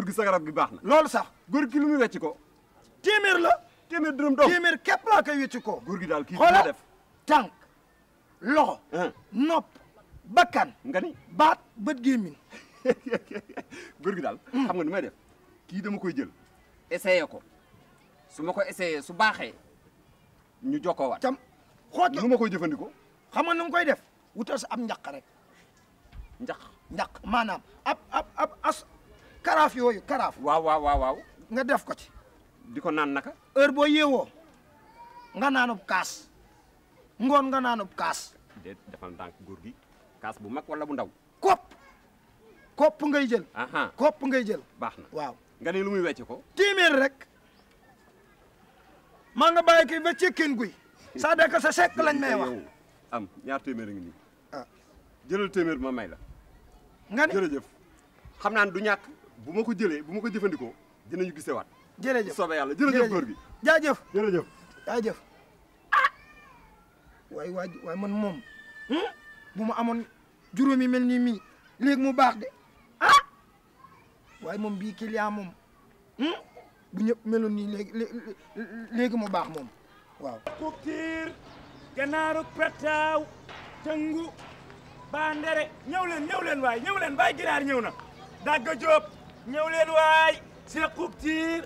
gi sa garab gi baax na loolu sax góor gi lu muy wecc ko téeméer la téeméer dërëm dong téeméer képp laa koy wécci ko góor gi daal kii xoola dina def tànk loxo ah nopp bakkan nga ni baat bët gémmiñ góor gi daal xam nga ni may def kii dama koy jël essayé ko su ma ko essayé su baaxee ñu jokkoo waat cam xoot nu ma koy jëfandikoo xam nga nu nga koy def wutal sa am njaq rek njax njaq maanaam ab ab ab as karaaf yooyu karaaf waaw waaw waaw waaw nga def ko ci di ko naan naka heure boo yeewoo nga naanub kaas ngoon nga naanub kaas déet defal ndànk góor gi kaas bu mag wala bu ndaw kopp kopp ngay jël aha kopp ngay jël baax na waaw nga ni lu muy wecc ko téeméer rek maa nga bàyyi kii ba cekkeen guy ça dëkk sa sekk lañ may wax yow am ñaar téeméer a ngi nii ah jëlal téeméer bi ma may la nga ni jërëjëf xam naa ne du ñàkk bu ma ko jëlee bu ma ko jëfandikoo dinañu gisewaat jërëjëf soobee yàlla jërëjëf góor gi jaajëf jërëjëf jaajëf ah waay waay waay man moom hmm? bu ma amoon juróomi mel nii mii léegi mu baax de ah waaye moom bii client moom hmm? bu ñëpp meloon nii léegi lé- léegi mu baax moom waaw kuktiir ganaaru pettaaw tëngu bandere ñëw leen ñëw leen waay ñëw leen baay ginaar ñëw na dagga jóob ñëw leen waay si kuktiir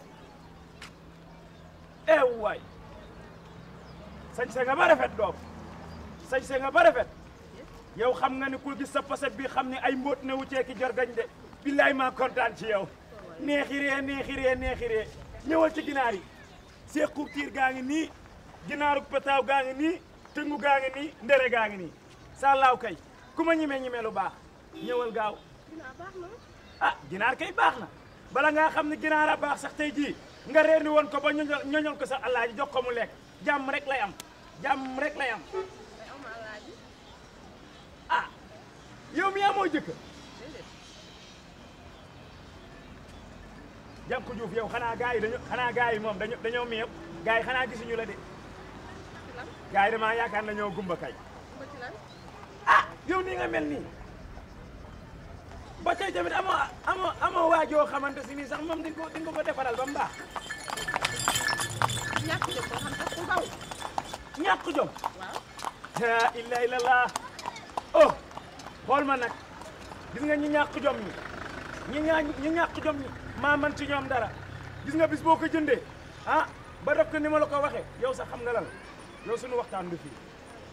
ew waay sañse nga ba rafet doom sañse nga ba rafet yow xam nga ni ku gis sa poset bi xam ne ay mbóot ne wu ceeki jorgañ de billaay maa kontaan ci yow neexiree neexiree neexiree ñëwal ci ginaar yi see kuktiir gaa ngi nii ginaaru petaaw gaa ngi nii tëngu gaa ngi nii ndere gaa ngi nii sàllaaw kay ku ma ñime ñime lu baax ñëwal gaaw ah ginaar kay baax na bala ngaa xam ne ginaar a baax sax tey jii nga reer ni woon ko ba ñoñol ñoñol ko sax alaaji jox ko mu lekk jàmm rek lay am jàmm rek lay am ah yow mi amoo jëkkër jànku Juuf yow xanaa gars yi dañu xanaa gars yi moom dañu dañoo miyew gars yi xanaa gisuñu la de gars yi damaa yaakaar nañoo gumba kay ah yow nii nga mel nii ba tey tamit amoo amoo amoo waajoo xamante si nii sax moom di nga ko di nga ko defaral ba mu baax ñàkk jom boo xam sax ku ndaw ñàkk jom la ilaha illallah oh xool ma nag gis nga ñi ñàkk jom ñi ñi ñaa ñi ñàkk jom ñi maa man ci ñoom dara gis nga bis boo ko jëndee ah ba def ko ni ma la ko waxee yow sax xam nga lan yow suñu waxtaan du fii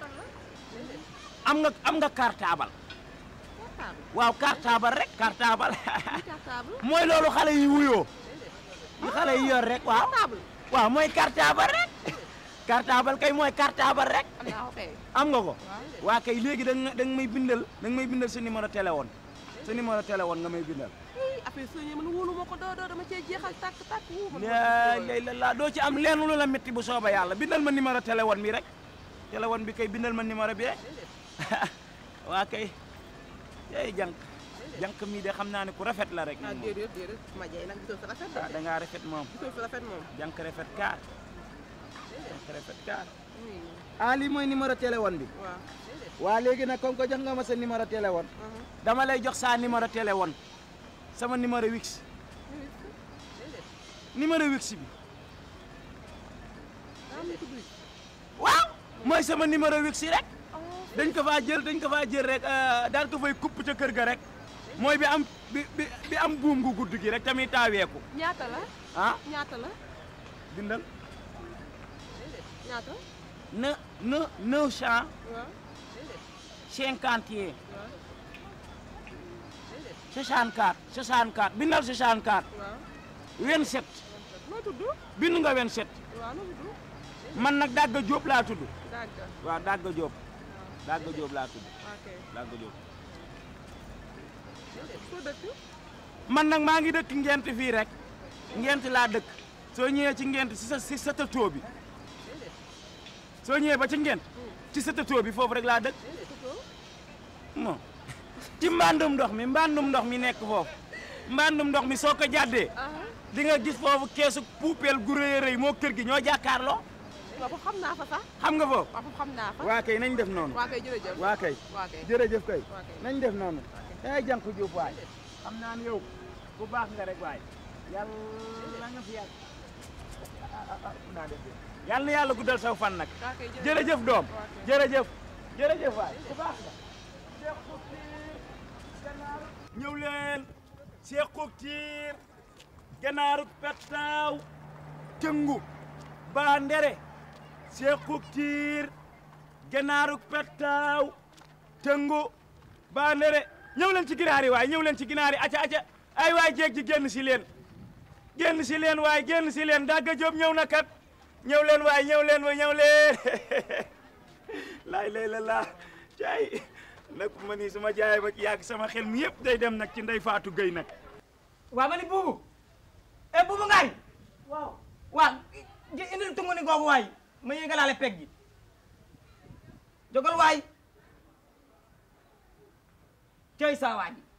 am nga am nga cartable waaw cartable rek cartable cartable mooy loolu xale yi wuyoo yi xale yi yor rek waaw cartable waaw mooy cartable rek cartable kay mooy cartable rek am naa ko kay am nga ko waa kay léegi da nga da nga may bindal da nga may bindal sa numéro téléphone sa numéro téléphone nga may bindal ii affaire soo ñëwee man wóolu ma ko doo doo dama cee jeexal tàkk tàkk wuu man laa lay la laa doo ci am lenn lu la métti bu sooba yàlla bindal ma numéro téléphone bi rek téléphone bi kay bindal ma numéro bi rek waa kay yey jànk jànk mii de xam naa ne ku rafet la rek ah moom déedéet déedéet ma jeey nag gisoo sa rafet ah da ngaa rafet moom gisoo sa rafet moom jànk rafet kaar jànk rafet kaar oui ah lii mooy numéro téléphone bi waaw waa léegi nag comme que jox nga ma sa numéro téléphone dama lay jox sa numéro téléphone sama numéro wix numéro wix bi daa muy tudd waaw mooy sama numéro wix rek dañ ko faa jël dañ ko faa jël rek daal ko fay kupp ca kër ga rek mooy bi am bi bi bi am buum gu gudd gi rek tamit taaweeku ñaata la ah ñaata la bindal ñaata ne ne neuf cent waaw cinquante et un waaw 64 64 bindal 64 waaw 27 noo tudd bind nga 27 waaw noo tudd man nag Dagga Diop laa tudd dàgga waaw Dagga Diop Dagga Diop laa tudd ok Dagga Diop soo dëkk man nag maa ngi dëkk ngent fii rek ngent laa dëkk soo ñëwee ci ngent si sa si sa tëtoo bi soo ñëwee ba ci ngent ci sa tëtoo bi foofu rek laa dëkk mo ci mbandum ndox mi mbandum ndox mi nekk foofu mbandum ndox mi soo ko jàddee di nga gis foofu keesu puupeel gu rëy a rëy moo kër gi ñoo jàkkaarloo waaw foofu xam naa fa sax xam nga foofu waaw foofu xam naa fa waa kay nañ def noonu waa kay jërëjëf waa kay waa kay jërëjëf kay waa kay nañ def noonu ay jànku Jóob waay xam naa ne yow bu baax nga rek waay yàlla nga fi yàgg naa def yàlla na yàlla guddal saw fan nag daa koy jël jërëjëf doom Waa kay. jërëjëf jërëjëf waay ku baax nga ñëw leen seexuk tiir ganaaruk pettaaw tëngu baa ndere seexuk tiir ganaaruk pettaaw tëngu baa ndere ñëw leen ci ginaar yi waay ñëw leen ci ginaar yi aca aca ay waay jéeg ji génn si leen génn si leen waay génn si leen dagga jóob ñëw na kat ñëw leen waay ñëw leen wa ñëw leen laay lay la laa caay nag ma ni sama jaay ba yàgg sama xel mi yëpp day dem nag ci ndey Faatu Gëy nag waa ma ni buubu e buubu ngaay waaw waa gi indil tungu ni googu waay ma yëgalaale peg gi jógal waay cey saa waa ji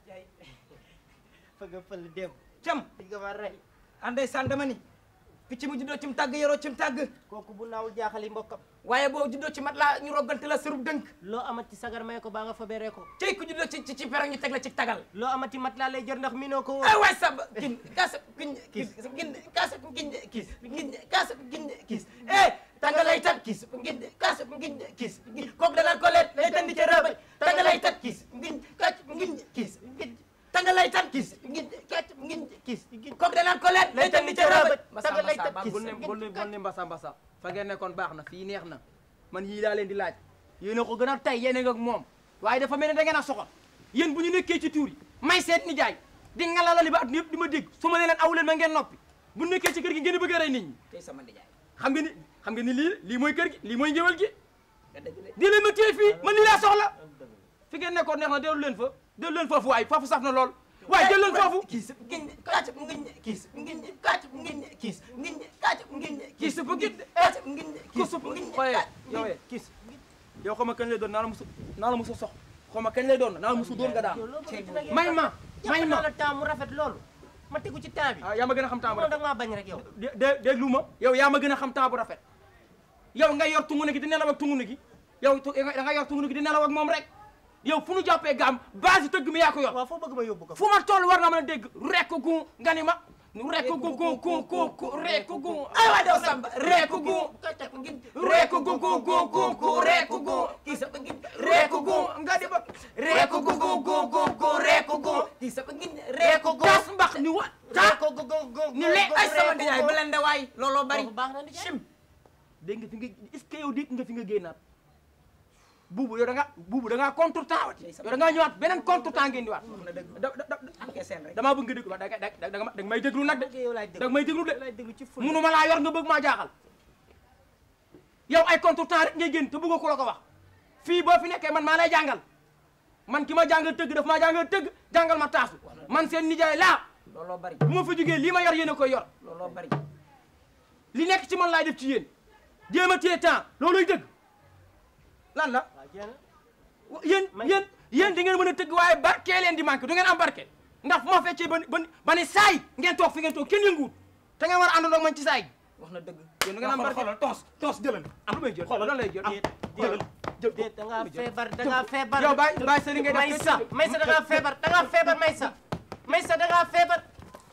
fëgg fël dem cam di nga ma rey anday san dama ni picc mu juddoo cim tàgg yoroo cim tàgg kooku bu naawul jaaxali mbokkam waaye boo juddoo ci mat laa ñu roggante la sërub dënk loo amati sagar may ko baa nga fa beree ko cey ku juddoo ci ci ci perong ñu teg la ci tagal loo amati mat laa lay jër ndax minoo ko ay woon waay sab kin kaasa kin kis gin kaasa gin kis gin kaasa gin kis eh tangalay tat kis gin kaasa gin kis kooku danaan ko leet lay tandi ca rëbëj tangalay tat kis gin kac gin kis gin tangalay tat kis gin kac gin kis kooku danaan ko leet lay tandi ca rëbëj tangalay tat kis bul ne bul ne bul ne mbasa mbasa fa ngeen nekkoon baax na fii neex na man yii laa leen di laaj yéen a ko gën a tay yéen a nga ak moom waaye dafa mel ne da ngeen a soxal yéen bu ñu nekkee ci tuur yi may seet ni jaay di ngalalali ba at yëpp di ma dégg su ma ne leen aw leen ma ngeen noppi bu nekkee ci kër gi ngeen bëgg a rey nit ñi tey sama ndijaay xam nga ni xam nga ni lii lii mooy kër gi lii mooy ngéwal gi nga dëgg de di leen ma téye fii man lii laa soxla fi ngeen nekkoon neex na dellu leen fa dellu leen foofu waay foofu saf na lool waaye jël leen foofu kis gin kac gin kis gin kac gin kis gin kac gin kii supp gi kac gin ku supp xooye yow eh kis yow xaw ma kañ lay doon naa la musu naa la musu sox xaw ma kañ lay doon naa la musu doon nga daal may ma may ma la temps mu rafet loolu ma tegu ci temps bi ah yaa ma gën a xam temps bu moom da rafet nga maa bañ rek yow dé dé déglu ma yow yaa ma gën a xam temps bu rafet yow nga yor tungu ne gi di nelaw ak tungu ne gi yow tu- da nga yor tungu ne gi di nelaw ak moom rek yow fu nu jàppee gaam base tëgg mi yaa ko yor waaw foo bëgg ma yóbbu ko fu ma toll war nga mën a dégg rekk gu nga ni ma rekk gu gu gu gu gu rekk gu ay waay daw samba rekk gu rekk gu gu gu gu gu rekk gu kis gin rekk gu nga di ba rekk gu gu gu gu gu rekk gu kis gin rekk gu tas mbax ni wa ta ko go go go ni le ay sama ndijaay bu leen de waay looloo bari baax na di sim dégg nga fi nga est-ce que yow dégg nga fi nga génnaat buubu yow da nga buubu da ngaa contre temps wat yow da ngaa ñëwaat beneen contre temps ngeen di waat da da da enquête seen rek damaa bëgg nga déglu da nga da da nga may déglu nag de yow laay da déglu nga may déglu de yow laay déglu ci ful munu ma laa yor nga bëgg maa jaaxal yow ay contre temps rek ngay génn te bëggoo ko la ko wax fii boo fi nekkee man maa lay jàngal man ki ma jàngal tëgg daf maa jàngal tëgg jàngal ma taasu man seen nijaay laa looloo bari bu ma fa jógee lii ma yor yéen a koy yor looloo bari li nekk ci man laay def ci yéen jéem a téye temps looluy dëgg lan la waaw jéem yéen yéen yéen di ngeen mën a tëgg waaye barkee leen di manqué du ngeen am barke ndax fu ma feccee ba ba ba ni saay ngeen toog fi ngeen toog kenn yënguwut te ngeen war a àndandoo ak man ci saay wax na dëgg yéen du ngeen am barke xoolal toos toos jëlal am lu may jël xoolal lan lay jël déet déet déet da ngaa feebar da ngaa feebar yow bàyyi bàyyi sa li ngay def Maysa Maysa da ngaa feebar da ngaa feebar Maysa Maysa da ngaa feebar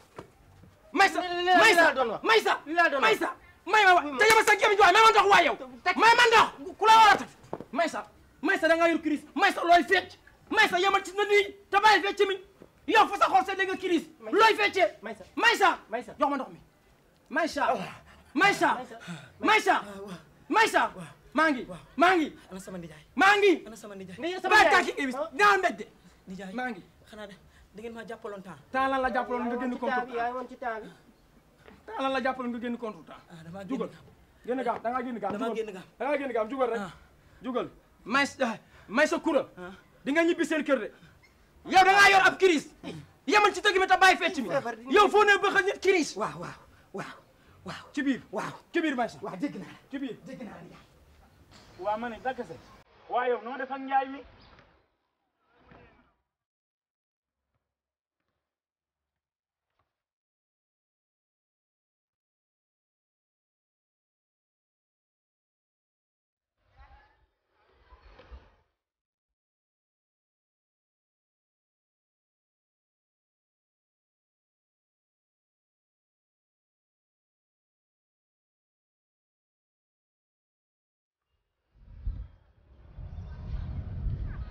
Maysa li la Maysa doon wax. Maysa li la doon wax. Maysa may ma wa te yama sa gémmiñ waay may ma ndox waay yow may ma ndox ku la war a teg Maysa Maysa da ngaa yor crise Maysa looy fecc Maysa yamal ci na nii te bàyyi fecc mi yow fa sa xol sa dégg nga crise looy feccee Maysa. Maysa Maysa. jox ma ndox mi Maysa Maysa Maysa Maysa maa ngi maa ngi ana sama nijaay maa ngi ana sama nijaay nga sama bàyyi yaay. tàkki ibis dinaa mbéj de nijaay maa ngi xanaa de da ngeen maa jàppaloon temps temps lan la jàppaloon nga génn ci temps contre bi yaa woon ci temps bi temps lan la jàppaloon nga génn contre temps ah damaa génn jugal génn gaam da ngaa génn gaam damaa jugal. génn gaam. da ngaa génn gaam jugal rek Ah. jugal may sa may sa kura di nga ñibbi seen kër de yow da ngaa yor ab crise yemal ci tëgg mi te bàyyi fecc mi yow foo ne bëgg a nit crise waaw waaw waaw waaw ci biir waaw ci biir may sa waaw dégg naa ci biir dégg naa nijaay waa ma ne dakase waa yow noo def ak njaay mi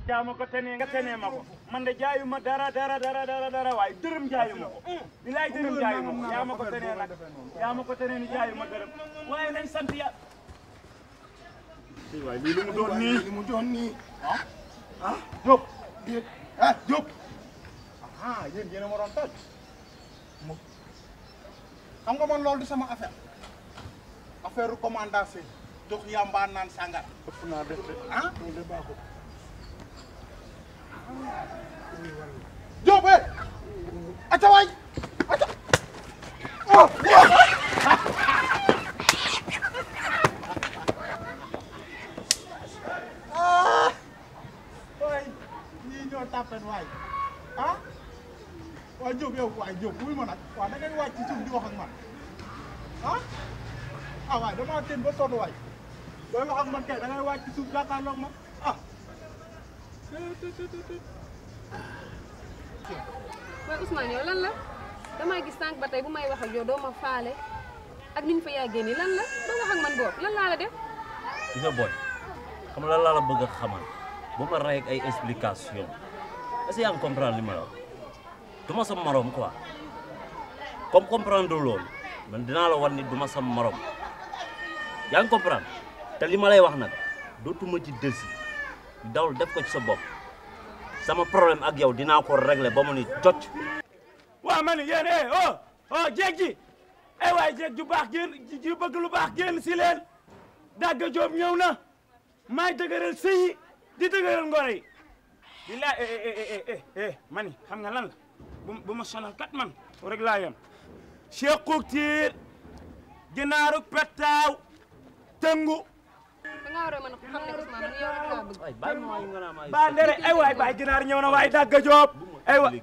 yaa ma ko tenee nga tenee ma ko man de jaayu ma dara dara dara dara dara waaye dërëm jaayu ma ko bilaay dërëm jaayu ma ko yaa ma ko tenee nag yaa ma ko tenee ni jaayu ma dërëm waaye nañ sant ya si waay lii lu mu doon nii li mu doon nii Diop déet ah Diop ah yéen yéen a ma doon toj mu xam nga man loolu du sama affaire affaire recommandation jox yamba naan sàngara ëpp naa def de ah loolu de baaxul Diop eh aca waay aca oh ah waay ñii ñoo tàppet waay ah waay Diop yow waay Diop wuy ma nag waaw da ngeen wàcc ci suuf di wax ak man ah ah waay damaa teen ba sonn waay booy wax ak man kay da ngay wàcc ci suuf jàkkaarloog ma ah waaye Ousmane yow lan la damaa gis sànq ba tey bu may wax ak yow doo ma faale ak ni ñu fa yàggee nii lan la doo wax ak man boobu lan laa la def gis nga booy xam nga lan laa la bëgg a xamal bu ma rey ak ay explication est-ce que yaa ngi comprendre li ma la wax du ma sa morom quoi comme comprendre loolu man dinaa la wan ni du ma sa morom yaa ngi comprendre te li ma lay wax nag dootuma ci dësi dawul def ko ci sa bopp sama problème ak yow dinaa ko régler ba mu ni jot waa ma ni yéen eh oh oh jéeg ji eh waay jéeg ju baax génn ji bëgg lu baax génn si leen dagga joob ñëw na maay dëgëral sëy yi di dëgëral ngoro yi billaay eh eh eh eh eh ma ni xam nga lan la bu bu ma sonal kat man rek laa yem Cheikh Koutiir ginaaru pettaaw tëngu da ngaa war a mën a xam ne Ousmane man yow rek laa bëgg ay bàyyi ma nga naa ma ay baa ndere ay waay baay ginaar ñëw na waay dagga joob ay wa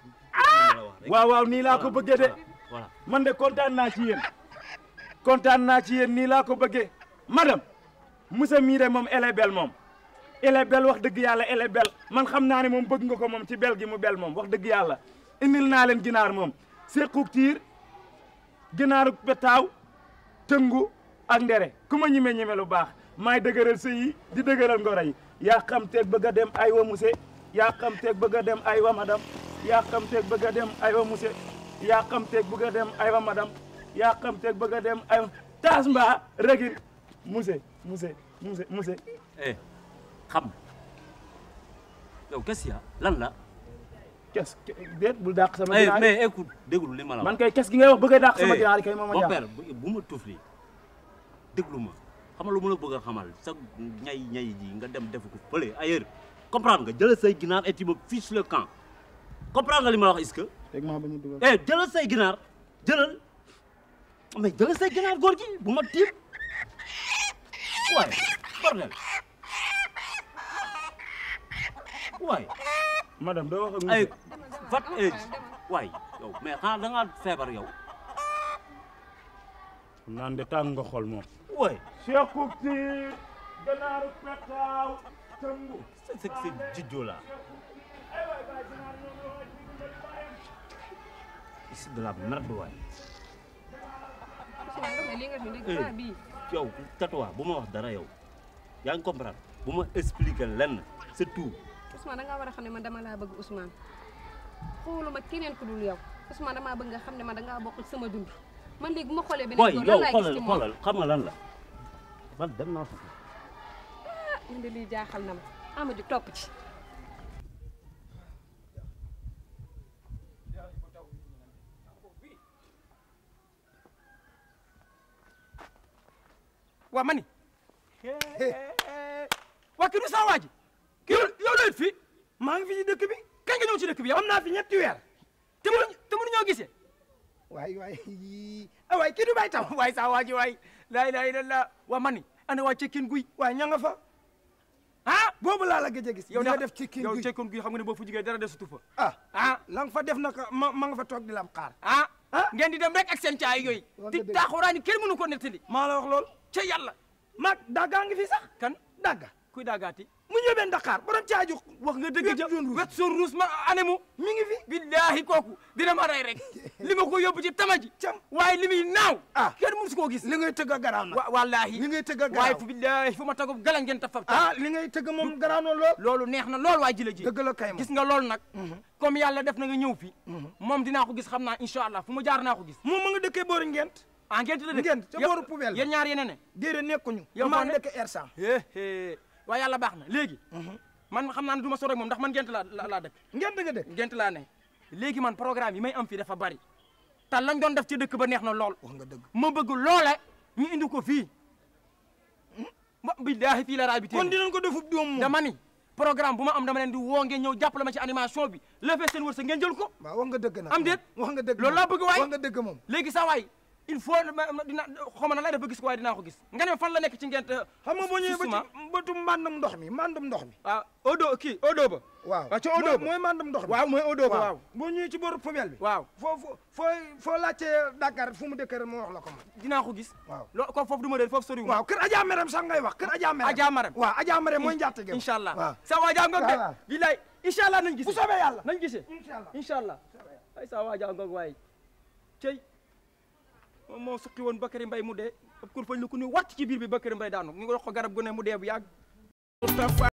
waaw waaw nii laa ko bëggee de voilà man de kontaan naa ci yéen kontaan naa ci yéen nii laa ko bëggee madame Moussa mii de moom elle est belle moom elle est belle wax dëgg yàlla elle est belle man xam naa ne moom bëgg nga ko moom ci bel gi mu bel moom wax dëgg yàlla indil naa leen ginaar moom sequk tiir ginaaru petaaw tëngu ak ndere ku ma ñime ñime lu baax maay dëgëral sëy yi di dëgëral ngoro yi yaa xam teeg bëgg a dem ay wa muse yaa xam teeg bëgg a dem ay wa madame yaa xam teeg bëgg a dem ay wa muse yaa xam teeg bëgg a dem ay wa madame yaa xam teeg bëgg a dem ay wa taas mbaa regin muse muse muse muse eh xam yow qu'est-ce qu'il y a lan la kes déet bul dàq sama eh ginaar yi mais écoute déglu li ma la wax man kay kes gi ngay wax bëgg a dàq sama Eh, ginaar yi kay moom a mon jaaxal père bu bu ma tufli déglu ma xam nga lu ma la bëgg a xamal sa ñay ñay ji nga dem def ko fële ailleurs comprendre nga jëlal say ginaar et tu me fiches le camp comprendre nga li ma la wax est-ce que teg maa bañ a dugal eh jëlal say ginaar jëlal mais jëlal say ginaar góor gi bu ma tiim waaye bordel waaye madame doo wax ak ay monsieur vat age waay yow mais xanaa da ngaa feebar yow naan de tàng nga xol moom waay Cheikh Koutiir ganaaru petaaw tëngu c'est c'est c'est jidjo là c'est de la merde waay Ousmane nga ne lii nga fi dégg Eh. baa bii yow tatouwa bu ma wax dara yow yaa ngi comprendre bu ma expliquer lenn c'est tout Ousmane da ngaa war a xam ne man dama laa bëgg Ousmane xooluma keneen ku dul yow Ousmane damaa bëgg nga xam ne man da ngaa bokk ci sama dund man léegi bu ma xoolee beneen boy góor yow lan laay gis xoolal ci moom xoolal xam nga lan la man dem naa fa man de lii jaaxal na ma ama ju topp ci waa ma ni waa kii du saa waa ji kii yow yow lay fi maa ngi fi ci dëkk bi kañ nga ñëw ci dëkk bi yow am naa fi ñetti weer te mënu te mënu ñoo gisee waay waay ah waay kii du bay tam waay saa waa ji waay laa ilaaha illallaah waa ma ni ana waa cekkin guy waay ña nga fa ah boobu laa la gëj a gis yow li nga da- def ci kii yow guy cekkin guy xam nga ne boo fu jigee dara desutu fa ah ah la nga fa def naka ma ma nga fa toog di la am xaar ah Ah. ngeen di dem rek ak seen caay yooyu Wax di nga dëgg. taaxuraani kenn mënu ko nettali maa la wax lool ca yàlla maag daggaa ngi fi sax kan dagga kuy daagaati mu ñëwee Dakar borom caaju wax nga dëgg ja Wet zone rouge. wet zone rouge ma anemu mi ngi fi billaahi kooku dina ma rey rek li ma ko yóbbu ci tama ji Cam. waaye li muy naaw Ah. kenn mësu koo gis li ngay tëgg a garaaw nag wa wallaahi li ngay tëgg a waaye garaaw fu billaahi fu ma tagub gala ngeen ta fab ah li ngay tëgg moom garaaw na lool loolu neex na lool waaye ji la ji dëgg la kay moom gis nga loolu nag comme yàlla def na nga ñëw fi moom dinaa ko gis xam naa incha allah fu mu jaar naa ko gis moom ma nga dëkkee boori ngent ah ngeen la dëkk Ngent, ca Yéen- booru poubelle ba. yéen ñaar yéen a ne déedéet nekkuñu Yow maa foo ne? dëkk Ersan éé waaye yàlla baax na léegi man xam naa ne du ma sore moom ndax man ngent laa la- laa dëkk ngent nga dëkk ngent laa ne léegi man programme yi may am fii dafa bari te lañ doon def ci dëkk ba neex na lool wax nga dëgg ma bëgg loole ñu indi ko fii ba billaahi fii la raay bi kon téye dinañ ko defub doom moom dama ni programme bu ma am dama leen di woo ngeen ñëw jàppale ma ci animation bi la fee seen wërsëg ngeen jël ko waaw wax nga dëgg nag am déet wax nga dëgg loolu laa bëgg waay wax nga dëgg moom léegi sa waay il faut ma ma- dina xaw ma na lay def ba gis ko waaye dinaa ko gis nga ne fan la nekk ci ngent xam nga boo ñëwee ba justement. ci bëtu mbàndam ndox mi mbàndam ndox mi ah odo kii odo ba waaw waaw ca odo ba mooy mbàndam ndox mi waaw mooy odo ba waaw boo ñëwee ci booru poubelle bi waaw foo foo foo foo laajtee Dakar fu mu dëkk rek mu wax la ko man dinaa ko gis waaw loo ko foofu du ma réer foofu soriwul waaw kër Adja Merem sax ngay wax kër Adja Merem Adja Marème waaw Adja Merem mooy njaatige incha allah waaw sa waa jaa ngoog de Voilà. bilaay incha allah nañ gis bu soobee yàlla nañ gisee incha allah incha allah ay sa waa jaa ngoog waaye cey moom moo suqi woon Bakary Mbaye mu dee ab kur fañ la ku ni wàcc ci biir bi Bakary Mbaye daanu ñu ngi wax ko garab gu ne mu dee bu yàgg